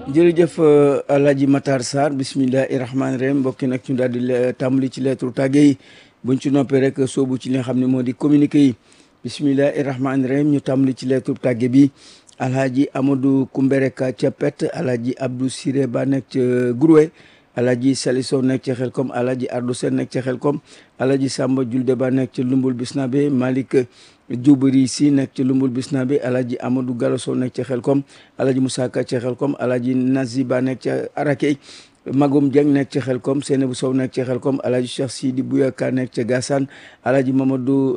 jërëjëf Alaaji Matar Sarr bisimilahi rahmaani rahim mbokki nag ñu daal di tàmbali ci lettre tàgge yi buñ ci noppee rek soobu ci li nga xam ne moo di communiqué yi bisimilahi rahmaani rahim ñu tàmbali ci lettre tàgge bi alhaji amadou kumbereka ca pet alhaji abdou siré ba nekk ca Groué alhaji saliso nekk ca xelkom alhaji ardo sen nekk ca xelkom alhaji samba julde ba nekk ca lumbul bisnabe malik jubari si nekk ca lumbul bisnabe alhaji amadou galoso nekk ca xelkom alhaji moussa ka ca xelkom alhaji nazi ba nekk ca arakey magum Dieng nekk ca xelkom Seynabou Sow nekk ca xelkom alhaji cheikh sidi bouyaka nekk ca gassane alhaji mamadou